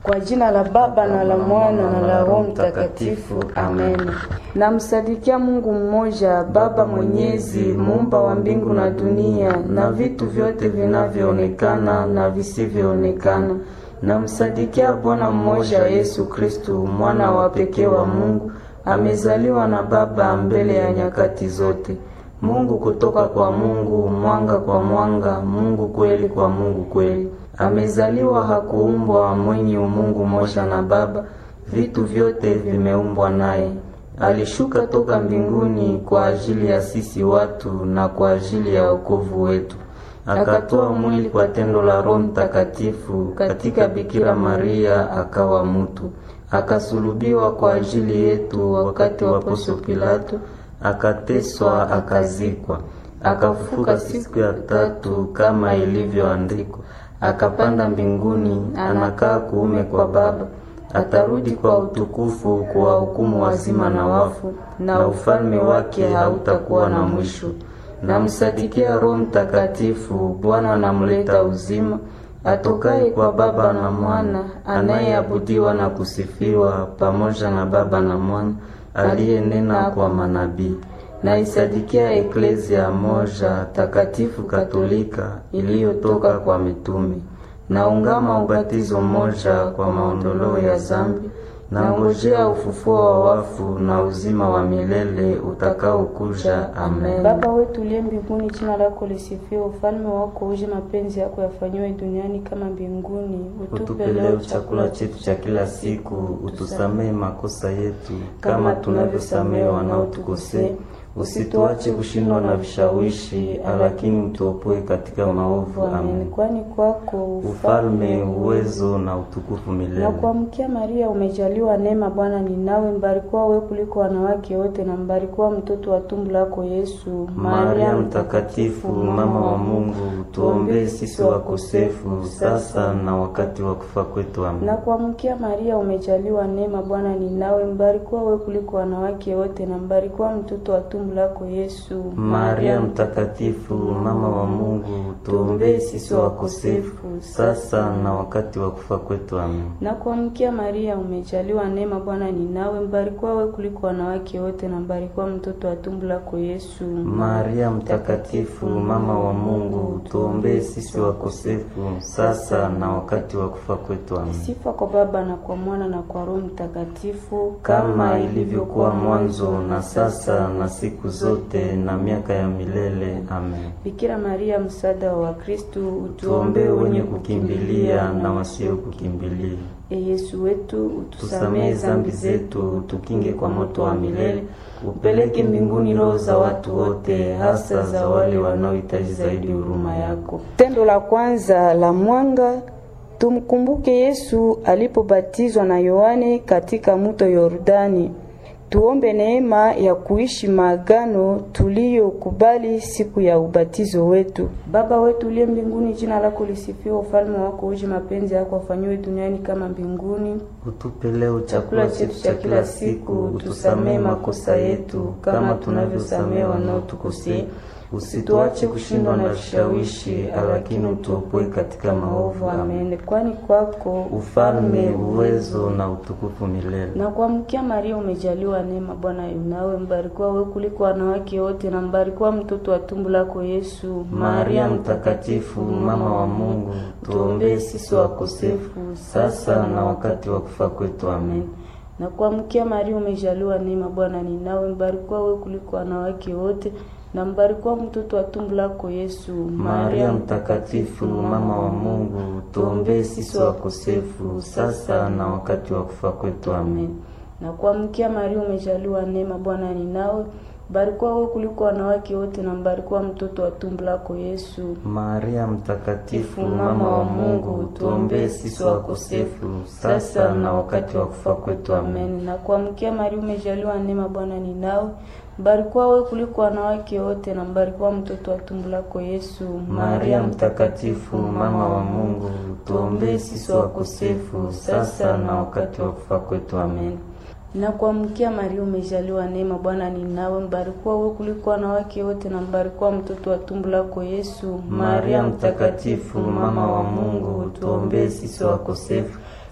Kwa jina la Baba na la Mwana na la Roho Mtakatifu, amen. Namsadikia Mungu mmoja, Baba Mwenyezi, muumba wa mbingu na dunia na vitu vyote vinavyoonekana na visivyoonekana. Namsadikia Bwana mmoja, Yesu Kristu, mwana wa pekee wa Mungu, amezaliwa na Baba mbele ya nyakati zote. Mungu kutoka kwa Mungu, mwanga kwa mwanga, Mungu kweli kwa Mungu kweli. Amezaliwa, hakuumbwa, mwenye umungu moja na Baba, vitu vyote vimeumbwa naye. Alishuka toka mbinguni kwa ajili ya sisi watu na kwa ajili ya wokovu wetu. Akatoa mwili kwa tendo la Roho Mtakatifu katika Bikira Maria, akawa mutu. Akasulubiwa kwa ajili yetu wakati wa Poncio Pilato, akateswa, akazikwa, akafufuka siku ya tatu kama ilivyoandikwa, akapanda mbinguni, anakaa kuume kwa Baba, atarudi kwa utukufu kuwahukumu wazima na wafu, na ufalme wake hautakuwa na mwisho. Namsadikia Roho Mtakatifu, Bwana anamleta uzima, atokaye kwa Baba na Mwana, anayeabudiwa na kusifiwa pamoja na Baba na Mwana, aliyenena kwa manabii. Naisadikia Eklezia moja takatifu Katolika iliyotoka kwa mitume. Naungama ubatizo moja kwa maondoleo ya zambi. Nangojea ufufuo wa wafu na uzima wa milele utakaokuja. Amen. Baba wetu uliye mbinguni, jina lako lisifiwe, ufalme wako uje, mapenzi yako yafanyiwe duniani kama mbinguni. Utupe leo chakula chetu cha kila siku, utusamehe makosa yetu kama tunavyosamehe wanaotukosea, usituache kushindwa na vishawishi, lakini utuopoe katika maovu. Amen. Kwani kwako ufalme, uwezo na utukufu milele. Na kuamkia Maria, umejaliwa neema, Bwana ni nawe, mbarikiwa wewe kuliko wanawake wote, na mbarikiwa mtoto wa tumbo lako Yesu. Maria Mtakatifu, mama wa Mungu, tuombee sisi wakosefu sasa na wakati wa kufa kwetu. Amen. Na kuamkia Maria, umejaliwa neema, Bwana ni nawe, mbarikiwa wewe kuliko wanawake wote, na mbarikiwa mtoto wa tumbo lako Yesu. Maria Mtakatifu, mama wa Mungu, tuombee sisi wakosefu sasa na wakati wa kufa kwetu. Amen. Na kuamkia Maria, umejaliwa neema, Bwana ni nawe, mbarikiwa wewe kuliko wanawake wote, na mbarikiwa mtoto wa tumbo lako Yesu. Maria Mtakatifu, mama wa Mungu, tuombee sisi wakosefu sasa na wakati wa kufa kwetu. Amen. Sifa kwa Baba na kwa Mwana na kwa Roho Mtakatifu, kama ilivyokuwa mwanzo na sasa na siku zote na miaka ya milele. Amen. Bikira Maria, msaada wa Wakristo, Tuombee wenye kukimbilia na wasio kukimbilia. E Yesu wetu, Tusamehe zambi zetu, tukinge kwa moto wa milele, upeleke mbinguni roho za watu wote, hasa za wale wanaohitaji zaidi huruma yako. Tendo la kwanza la mwanga Tumkumbuke Yesu alipobatizwa na Yohane katika mto Yordani. Tuombe neema ya kuishi maagano tuliyokubali siku ya ubatizo wetu. Baba wetu uliye mbinguni, jina lako lisifiwe, ufalme wako uje, mapenzi yako afanywe duniani kama mbinguni. Utupe leo chakula chetu cha kila siku, utusamehe makosa yetu kama tunavyosamehe wanaotukosea Usituache kushindwa na vishawishi, lakini utuopoe katika maovu. Amen. Kwani kwako ufalme, uwezo na utukufu milele. Na kuamkia Maria, umejaliwa neema, Bwana yunawe, mbarikiwa wewe kuliko wanawake wote, na mbarikiwa mtoto wa tumbo lako Yesu. Maria Mtakatifu, mama wa Mungu, tuombee sisi wakosefu sasa na wakati wa kufa kwetu. Amen. Na kuamkia Maria, umejaliwa neema, Bwana ni nawe, mbarikiwa wewe kuliko wanawake wote na mbarikiwa mtoto wa tumbo lako Yesu. Maria Mtakatifu, mama wa Mungu, tuombee sisi wakosefu sasa na wakati wa kufa kwetu. Amen. Na kuamkia Maria, umejaliwa neema, Bwana ni nawe, mbarikiwa wewe kuliko wanawake wote, na mbarikiwa mtoto wa tumbo lako Yesu. Maria Mtakatifu, mama wa Mungu, tuombee sisi wakosefu sasa na wakati wa kufa kwetu. Amen. Na kuamkia Maria, umejaliwa neema, Bwana ni nawe mbarikiwa wewe kuliko wanawake wote na mbarikiwa mtoto wa tumbo lako Yesu. Maria Mtakatifu, mama wa Mungu, tuombee sisi wakosefu sasa na wakati wa kufa kwetu. Amen. Na kuamkia Maria, umejaliwa neema, Bwana ni nawe, mbarikiwa wewe kuliko wanawake wote na mbarikiwa mtoto wa tumbo lako Yesu. Maria Mtakatifu, mama wa Mungu, tuombee sisi wakosefu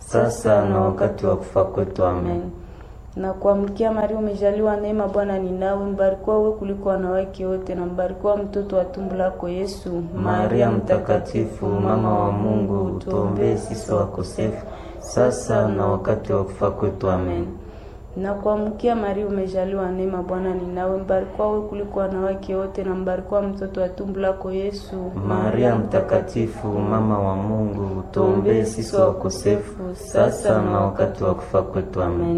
sasa na wakati wa kufa kwetu. Amen. Na kuamkia Maria, umejaliwa neema, Bwana ni nawe, mbarikiwa wewe kuliko wanawake wote, na mbarikiwa mtoto wa tumbo lako Yesu. Maria Mtakatifu, mama wa Mungu, tuombee sisi wakosefu, sasa na wakati wa kufa kwetu. Amen. Na kuamkia Maria, umejaliwa neema, Bwana ni nawe, mbarikiwa wewe kuliko wanawake wote, na mbarikiwa mtoto wa tumbo lako Yesu. Maria Mtakatifu, mama wa Mungu, tuombee sisi wakosefu, sasa na wakati wa kufa kwetu. Amen.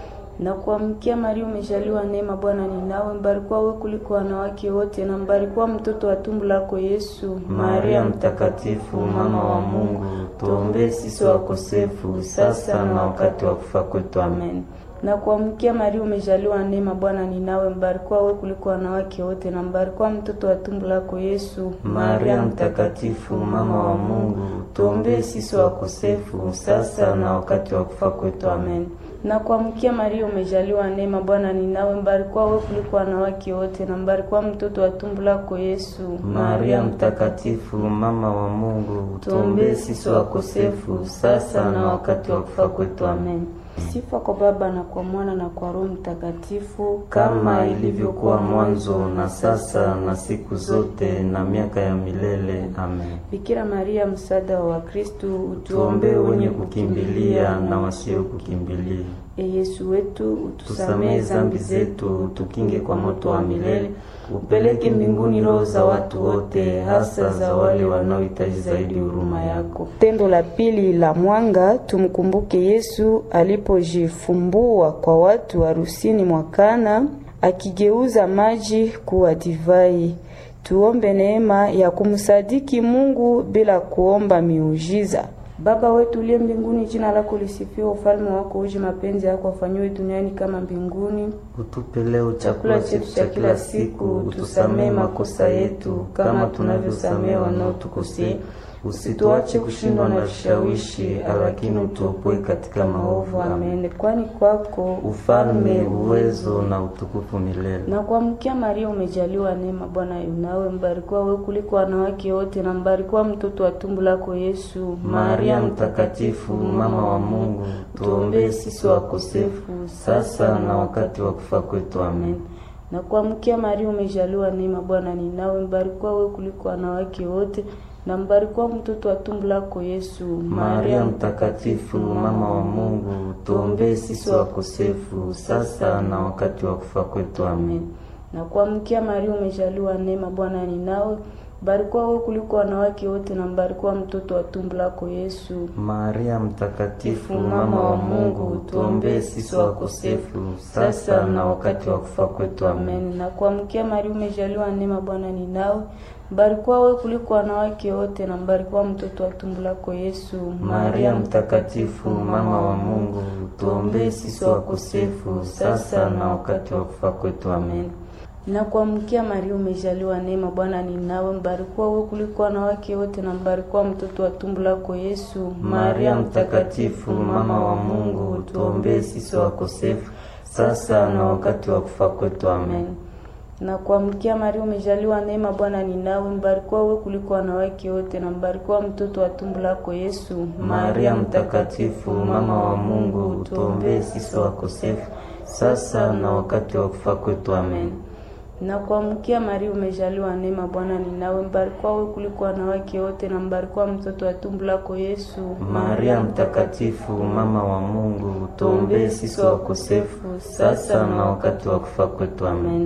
Na kuamkia Maria, umejaliwa neema, Bwana ni nawe, mbarikiwa wewe kuliko wanawake wote, na mbarikiwa mtoto wa tumbo lako Yesu. Maria Mtakatifu, mama wa Mungu, tuombee sisi wakosefu, sasa na wakati wa kufa kwetu. Amen. Na kuamkia Maria, umejaliwa neema, Bwana ni nawe, mbarikiwa wewe kuliko wanawake wote, na mbarikiwa mtoto wa tumbo lako Yesu. Maria Mtakatifu, mama wa Mungu, tuombee sisi wakosefu, sasa na wakati wa kufa kwetu. Amen. Na kuamkia Maria, umejaliwa neema, Bwana ni nawe, mbarikiwa wewe kuliko wanawake wote, na mbarikiwa mtoto wa tumbo lako Yesu. Maria Mtakatifu, mama wa Mungu, tuombee sisi wakosefu, sasa na wakati wa kufa kwetu. Amen. Sifa kwa Baba na kwa Mwana na kwa Roho Mtakatifu, kama ilivyokuwa mwanzo na sasa na siku zote na miaka ya milele. Amen. Bikira Maria, msaada wa Wakristo, Tuombee wenye kukimbilia na wasio kukimbilia. E Yesu wetu, Tusamehe zambi zetu, tukinge kwa moto wa milele, upeleke mbinguni roho za watu wote, hasa za wale wanaohitaji zaidi huruma yako. Tendo la pili la mwanga, tumkumbuke Yesu alipojifumbua kwa watu harusini mwa Kana, akigeuza maji kuwa divai. Tuombe neema ya kumsadiki Mungu bila kuomba miujiza. Baba wetu uliye mbinguni, jina lako lisifiwe, ufalme wako uje, mapenzi yako afanyiwe duniani kama mbinguni. Utupe leo chakula chetu cha kila siku, utusamehe makosa yetu kama tunavyosamehe wanaotukosea, usituache kushindwa na vishawishi, lakini utuopoe katika maovu. Amen. Kwani kwako ufalme, uwezo na utukufu milele. Na kuamkia Maria, umejaliwa neema, Bwana yunawe, mbarikiwa wewe kuliko wanawake wote, na mbarikiwa mtoto wa tumbo lako Yesu. Maria Mtakatifu, mama wa Mungu, tuombee sisi wakosefu, sasa na wakati wa kufa kwetu. Amen. Na kuamkia Maria, umejaliwa neema, Bwana ni nawe, mbarikiwa wewe kuliko wanawake wote na mbarikiwa mtoto wa tumbo lako Yesu. Maria Mtakatifu, mama wa Mungu, tuombee sisi wakosefu, sasa na wakati wa kufa kwetu. Amen. Na kuamkia Maria, umejaliwa neema, Bwana ni nawe, mbarikiwa wewe kuliko wanawake wote, na mbarikiwa mtoto wa tumbo lako Yesu. Maria Mtakatifu, mama wa Mungu, tuombee sisi wakosefu, sasa na wakati wa kufa kwetu. Amen. Na kuamkia Maria, umejaliwa neema, Bwana ni nawe mbarikiwa wewe kuliko wanawake wote na mbarikiwa mtoto wa tumbo lako Yesu. Maria Mtakatifu, mama wa Mungu, tuombee sisi wakosefu, sasa na wakati wa kufa kwetu. Amen. Na kuamkia Maria, umejaliwa neema, Bwana ni nawe, mbarikiwa wewe kuliko wanawake wote na mbarikiwa mtoto wa tumbo lako Yesu. Maria Mtakatifu, mama wa Mungu, tuombee sisi wakosefu, sasa na wakati wa kufa kwetu. Amen na kuamkia Maria, umejaliwa neema, Bwana ni nawe, mbarikiwa wewe kuliko wanawake wote, na mbarikiwa mtoto wa tumbo lako Yesu. Maria Mtakatifu, mama wa Mungu, tuombee sisi wakosefu, sasa na wakati wa kufa kwetu. Amen. Na kuamkia Maria, umejaliwa neema, Bwana ni nawe, mbarikiwa wewe kuliko wanawake wote, na mbarikiwa mtoto wa tumbo lako Yesu. Maria Mtakatifu, mama wa Mungu, tuombee sisi wakosefu, sasa na wakati wa kufa kwetu. Amen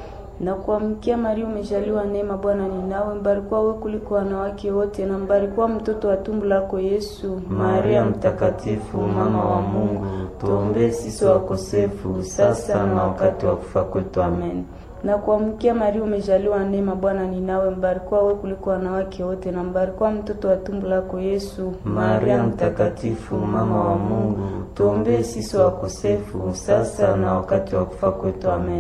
na kuamkia Maria, umejaliwa neema, Bwana ni nawe, mbarikiwa wewe kuliko wanawake wote, na mbarikiwa mtoto wa tumbo lako Yesu. Maria Mtakatifu, mama wa Mungu, tuombee sisi wakosefu, sasa na wakati wa kufa kwetu. Amen. Na kuamkia Maria, umejaliwa neema, Bwana ni nawe, mbarikiwa wewe kuliko wanawake wote, na mbarikiwa mtoto wa tumbo lako Yesu. Maria Mtakatifu, mama wa Mungu, tuombee sisi wakosefu, sasa na wakati wa kufa kwetu. Amen.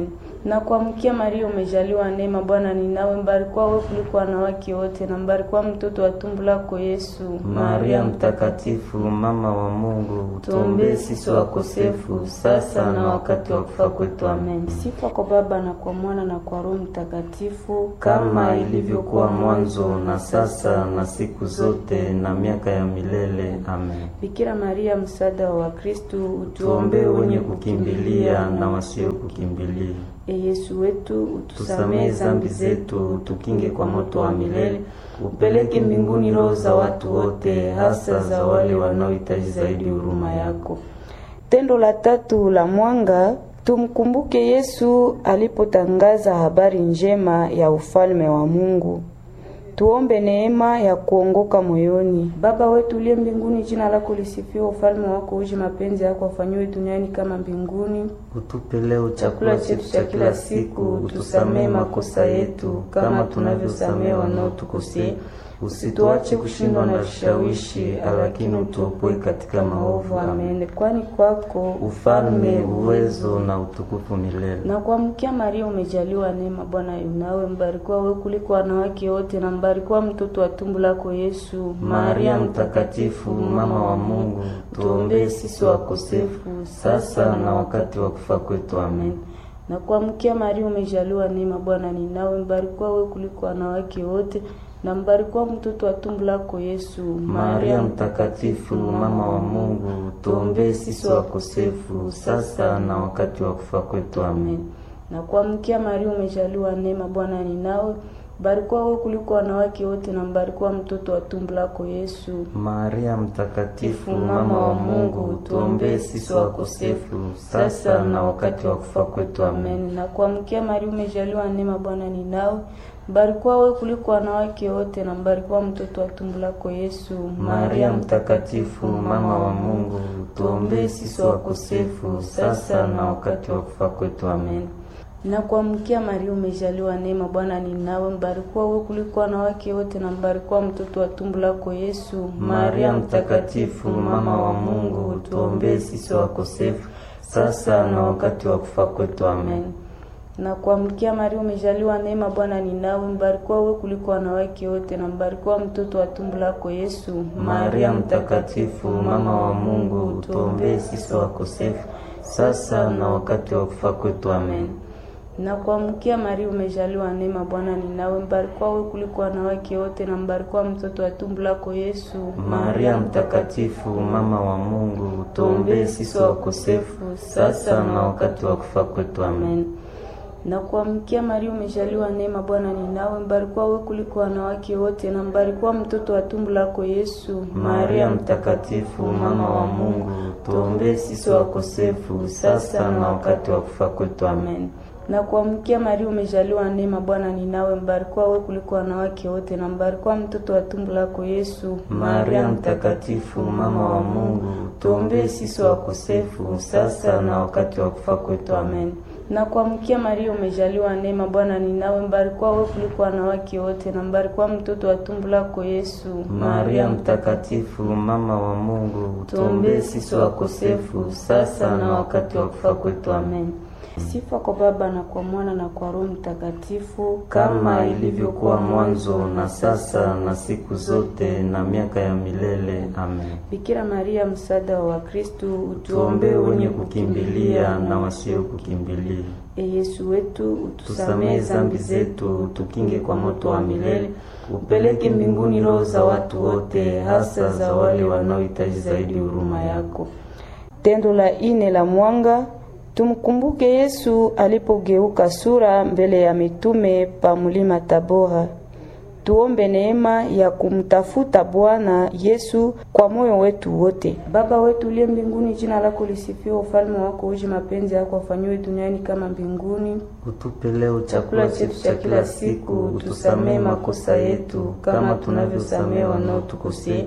Na kuamkia Maria, umejaliwa neema, Bwana ni nawe, mbarikiwa wewe kuliko wanawake wote, na mbarikiwa mtoto wa tumbo lako Yesu. Maria mtakatifu, mama wa Mungu, tuombee sisi wakosefu sasa na wakati wa kufa kwetu. Amen. Sifa kwa Baba na kwa Mwana na kwa Roho Mtakatifu, kama ilivyokuwa mwanzo na sasa na siku zote na miaka ya milele. Amen. Bikira Maria, msaada wa Wakristo, Tuombee wenye kukimbilia na wasio kukimbilia. E Yesu wetu, Tusamehe zambi zetu, tukinge kwa moto wa milele, upeleke mbinguni roho za watu wote, hasa za wale wanaohitaji zaidi huruma yako. Tendo la tatu la mwanga, tumkumbuke Yesu alipotangaza habari njema ya ufalme wa Mungu. Tuombe neema ya kuongoka moyoni. Baba wetu uliye mbinguni, jina lako lisifiwe, ufalme wako uje, mapenzi yako afanyiwe duniani kama mbinguni. Utupe leo chakula chetu cha kila siku, utusamehe makosa yetu kama tunavyosamehe wanaotukosea, usituache kushindwa na vishawishi, lakini utuopoe katika maovu. Amen. Amen. Kwani kwako Ufalme, uwezo na utukufu milele. na kuamkia Maria, umejaliwa neema, Bwana yu nawe, mbarikiwa wewe kuliko wanawake wote, na mbarikiwa mtoto wa tumbo lako Yesu. Maria mtakatifu, mama wa Mungu, tuombee sisi wakosefu sasa na wakati wa kufa kwetu. Amen. na kuamkia Maria, umejaliwa neema, Bwana ni nawe, mbarikiwa wewe kuliko wanawake wote, na mbarikiwa mtoto wa tumbo lako Yesu. Maria mtakatifu, mama wa Mungu, tuombee sisi wakosefu sasa na wakati wa kufa kwetu. Amen. na kuamkia Maria, umejaliwa neema, Bwana ni nawe, mbarikiwa wewe kuliko wanawake wote, na mbarikiwa mtoto wa tumbo lako Yesu. Maria mtakatifu, mama wa Mungu, tuombee sisi wakosefu sasa na wakati wa kufa kwetu. Amen. Amen. Na kuamkia Maria, umejaliwa neema, Bwana ni nawe, mbarikiwa wewe kuliko wanawake wote, na mbarikiwa mtoto wa tumbo lako Yesu. Maria mtakatifu, mama wa Mungu, tuombee sisi wakosefu sasa na wakati wa kufa kwetu. Amen. Na kuamkia Maria, umejaliwa neema, Bwana ni nawe, mbarikiwa wewe kuliko wanawake wote, na mbarikiwa mtoto wa tumbo lako Yesu. Maria mtakatifu, mama wa Mungu, tuombee sisi wakosefu sasa na wakati wa kufa kwetu. Amen. na kuamkia Maria, umejaliwa neema, Bwana ni nawe, mbarikiwa wewe kuliko wanawake wote, na mbarikiwa mtoto wa tumbo lako Yesu. Maria mtakatifu, mama wa Mungu, tuombee sisi wakosefu sasa na wakati wa kufa kwetu. Amen. na kuamkia Maria, umejaliwa neema, Bwana ni nawe, mbarikiwa wewe kuliko wanawake wote, na mbarikiwa mtoto wa tumbo lako Yesu. Maria mtakatifu, mama wa Mungu, tuombee sisi wakosefu sasa na wakati wa kufa kwetu. Amen. na kuamkia Maria, umejaliwa neema, Bwana ni nawe, mbarikiwa wewe kuliko wanawake wote, na mbarikiwa mtoto wa tumbo lako Yesu. Maria mtakatifu, mama wa Mungu, tuombee sisi wakosefu sasa na wakati wa kufa kwetu. Amen. na kuamkia Maria, umejaliwa neema, Bwana ni nawe, mbarikiwa wewe kuliko wanawake wote, na mbarikiwa mtoto wa tumbo lako Yesu. Maria mtakatifu, mama wa Mungu, tuombee sisi wakosefu sasa na wakati wa kufa kwetu. Amen. na kuamkia Maria, umejaliwa neema, Bwana ni nawe, mbarikiwa wewe kuliko wanawake wote, na mbarikiwa mtoto wa tumbo lako Yesu. Maria mtakatifu, mama wa Mungu, tuombee sisi wakosefu sasa na wakati wa kufa kwetu. Amen. Sifa kwa Baba na kwa Mwana na kwa Roho Mtakatifu, kama ilivyokuwa mwanzo na sasa na siku zote na miaka ya milele. Amen. Bikira Maria, msaada wa Wakristo, Tuombee wenye kukimbilia na wasio kukimbilia. E Yesu wetu, Tusamehe zambi zetu, tukinge kwa moto wa milele, upeleke mbinguni roho za watu wote, hasa za wale wanaohitaji zaidi huruma yako. Tendo la ine la mwanga, tumkumbuke Yesu alipogeuka sura mbele ya mitume pa mulima Tabora. Tuombe neema ya kumtafuta Bwana Yesu kwa moyo wetu wote. Baba wetu uliye mbinguni, jina lako lisifiwe, ufalme wako uje, mapenzi yako afanyiwe duniani kama mbinguni. Utupe leo chakula chetu cha kila siku, utusamehe makosa yetu kama tunavyosamehe wanaotukosea,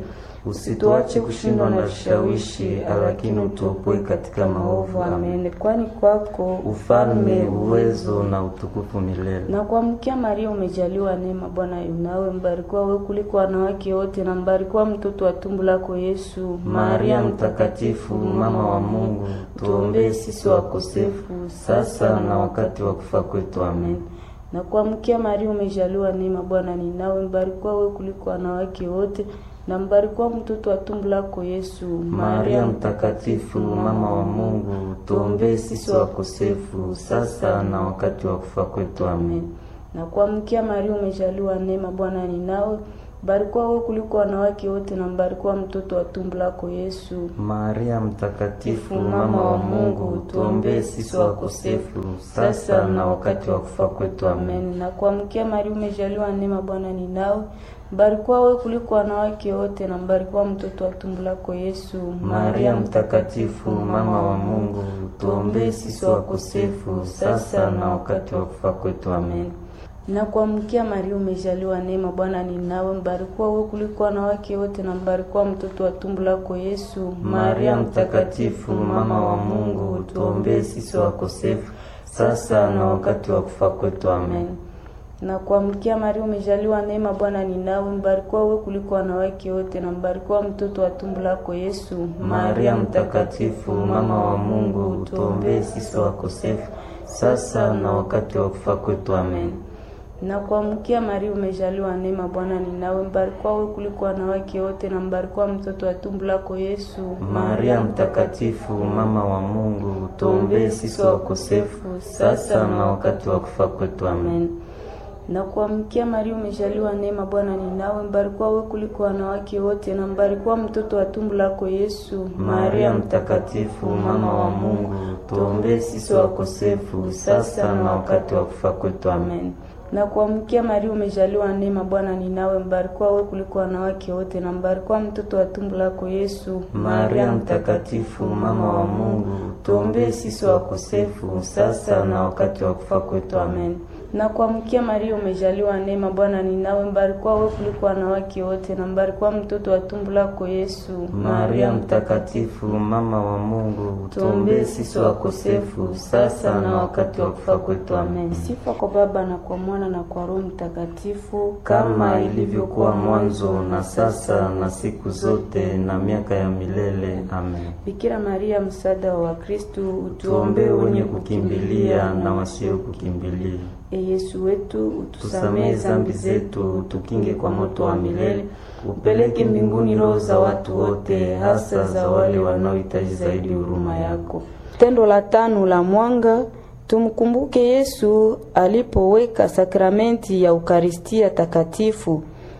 usituache kushindwa na vishawishi, lakini utuopoe katika maovu. Amen. Kwani kwako ufalme, uwezo na utukufu milele. na kuamkia Maria umejaliwa neema, Bwana yu nawe, mbarikiwa wewe kuliko wanawake wote, na mbarikiwa mtoto wa tumbo lako Yesu. Maria Mtakatifu, mama wa Mungu, tuombee sisi wakosefu sasa na wakati wa kufa kwetu. Amen. na kuamkia Maria umejaliwa neema, Bwana ni nawe, mbarikiwa wewe kuliko wanawake wote, na mbarikiwa mtoto wa tumbo lako Yesu. Maria Mtakatifu, mama wa Mungu, tuombee sisi wakosefu sasa na wakati wa kufa kwetu. Amen. na kuamkia Maria umejaliwa neema, Bwana ni nawe, mbarikiwa wewe kuliko wanawake wote, na mbarikiwa mtoto wa tumbo lako Yesu. Maria Mtakatifu, mama wa Mungu, tuombee sisi wakosefu sasa na wakati wa kufa kwetu. Amen. Amen. Na kuamkia Maria umejaliwa neema, Bwana ni nawe, mbarikiwa wewe kuliko wanawake wote, na mbarikiwa mtoto wa tumbo lako Yesu. Maria Mtakatifu, mama wa Mungu, tuombee sisi wakosefu sasa na wakati wa kufa kwetu. Amen. na kuamkia Maria umejaliwa neema, Bwana ni nawe, mbarikiwa wewe kuliko wanawake wote, na mbarikiwa mtoto wa tumbo lako Yesu. Maria Mtakatifu, mama wa Mungu, tuombee sisi wakosefu sasa na wakati wa kufa kwetu. Amen. na kuamkia Maria umejaliwa neema, Bwana ni nawe, mbarikiwa wewe kuliko wanawake wote, na mbarikiwa mtoto wa tumbo lako Yesu. Maria Mtakatifu, mama wa Mungu, tuombee sisi wakosefu sasa na wakati wa kufa kwetu. Amen. na kuamkia Maria umejaliwa neema, Bwana ni nawe, mbarikiwa wewe kuliko wanawake wote, na mbarikiwa mtoto wa tumbo lako Yesu. Maria Mtakatifu, mama wa Mungu, tuombee sisi wakosefu sasa na wakati wa kufa kwetu. Amen. na kuamkia Maria umejaliwa neema, Bwana ni nawe, mbarikiwa wewe kuliko wanawake wote, na mbarikiwa mtoto wa tumbo lako Yesu. Maria Mtakatifu, mama wa Mungu, tuombee sisi wakosefu sasa na wakati wa kufa kwetu. Amen. na kuamkia Maria umejaliwa neema, Bwana ni nawe, mbarikiwa wewe kuliko wanawake wote, na mbarikiwa mtoto wa tumbo lako Yesu. Maria Mtakatifu, mama wa Mungu, tuombee sisi wakosefu sasa na wakati wa kufa kwetu. Amen. na kuamkia Maria umejaliwa neema, Bwana ni nawe, mbarikiwa wewe kuliko wanawake wote, na mbarikiwa mtoto wa tumbo lako Yesu. Maria Mtakatifu, mama wa Mungu, tuombee sisi wakosefu sasa na wakati wa kufa kwetu. Amen. Sifa kwa Baba na kwa Mwana na kwa Roho Mtakatifu, kama ilivyokuwa mwanzo na sasa na siku zote na miaka ya milele. Amen. Bikira Maria, msaada wa Wakristo, Tuombee wenye kukimbilia na wasio kukimbilia. E Yesu wetu, Tusamehe zambi zetu, tukinge kwa moto wa milele, upeleke mbinguni roho za watu wote, hasa za wale wanaohitaji zaidi huruma yako. Tendo la tano la mwanga, tumkumbuke Yesu alipoweka sakramenti ya Ukaristia Takatifu.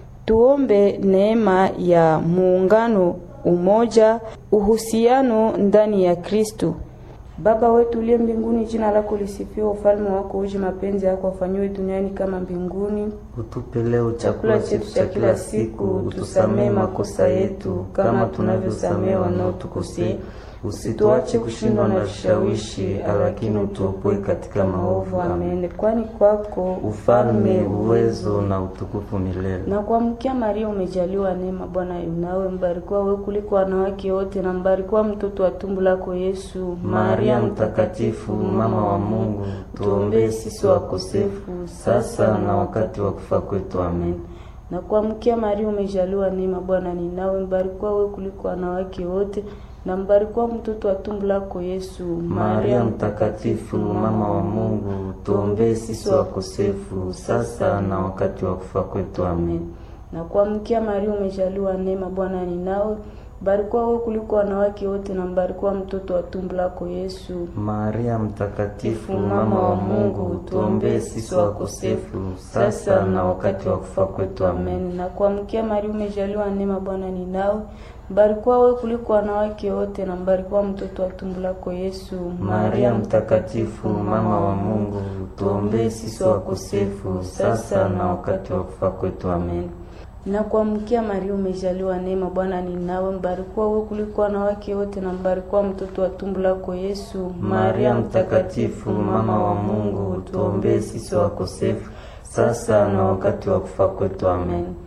Tuombe neema ya muungano, umoja, uhusiano ndani ya Kristo. Baba wetu uliye mbinguni, jina lako lisifiwe, ufalme wako uje, mapenzi yako afanyiwe duniani kama mbinguni. Utupe leo chakula chetu cha kila siku, utusamehe makosa yetu kama tunavyosamehe wanaotukosea, usituache kushindwa na vishawishi, lakini utuopoe katika maovu. Amen. Amen. Kwani kwako Ufalme, uwezo na utukufu milele. na kuamkia Maria umejaliwa neema, Bwana yu nawe, mbarikiwa wewe kuliko wanawake wote, na mbarikiwa mtoto wa tumbo lako Yesu. Maria Mtakatifu, mama wa Mungu, tuombee sisi wakosefu sasa na wakati wa kufa kwetu. Amen. na kuamkia Maria umejaliwa neema, Bwana ni nawe, mbarikiwa wewe kuliko wanawake wote, na mbarikiwa mtoto wa tumbo lako Yesu. Maria Mtakatifu, mama wa Mungu, tuombee sisi wakosefu sasa na wakati wa kufa kwetu. Amen. na kuamkia Maria umejaliwa neema, Bwana ni nawe, mbarikiwa wewe kuliko wanawake wote, na mbarikiwa mtoto wa tumbo lako Yesu. Maria Mtakatifu, mama wa Mungu, tuombee sisi wakosefu sasa na wakati wa kufa kwetu. Amen. Amen. Na kuamkia Maria umejaliwa neema, Bwana ni nawe, mbarikiwa wewe kuliko wanawake wote, na mbarikiwa mtoto wa tumbo lako Yesu. Maria Mtakatifu, mama wa Mungu, tuombee sisi wakosefu sasa na wakati wa kufa kwetu. Amen. Na kuamkia Maria umejaliwa neema, Bwana ni nawe, mbarikiwa wewe kuliko wanawake wote, na mbarikiwa mtoto wa tumbo lako Yesu. Maria Mtakatifu, mama wa Mungu, tuombee sisi wakosefu sasa na wakati wa kufa kwetu. Amen.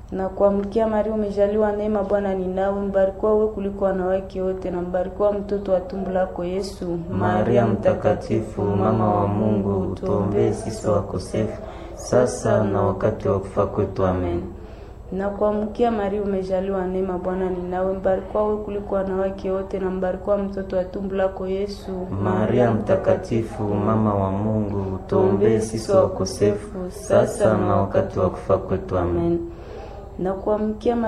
na kuamkia Maria, umejaliwa neema, Bwana ni nawe, mbarikiwa wewe kuliko wanawake wote, na mbarikiwa mtoto wa tumbo lako Yesu. Maria Mtakatifu, mama wa Mungu, tuombee sisi wakosefu sasa na wakati wa kufa kwetu. Amen. Na kuamkia Maria, umejaliwa neema, Bwana ni nawe, mbarikiwa wewe kuliko wanawake wote, na mbarikiwa mtoto wa tumbo lako Yesu. Maria Mtakatifu, mama wa Mungu, tuombee sisi wakosefu sasa na wakati wa kufa kwetu. Amen. Na kuamkia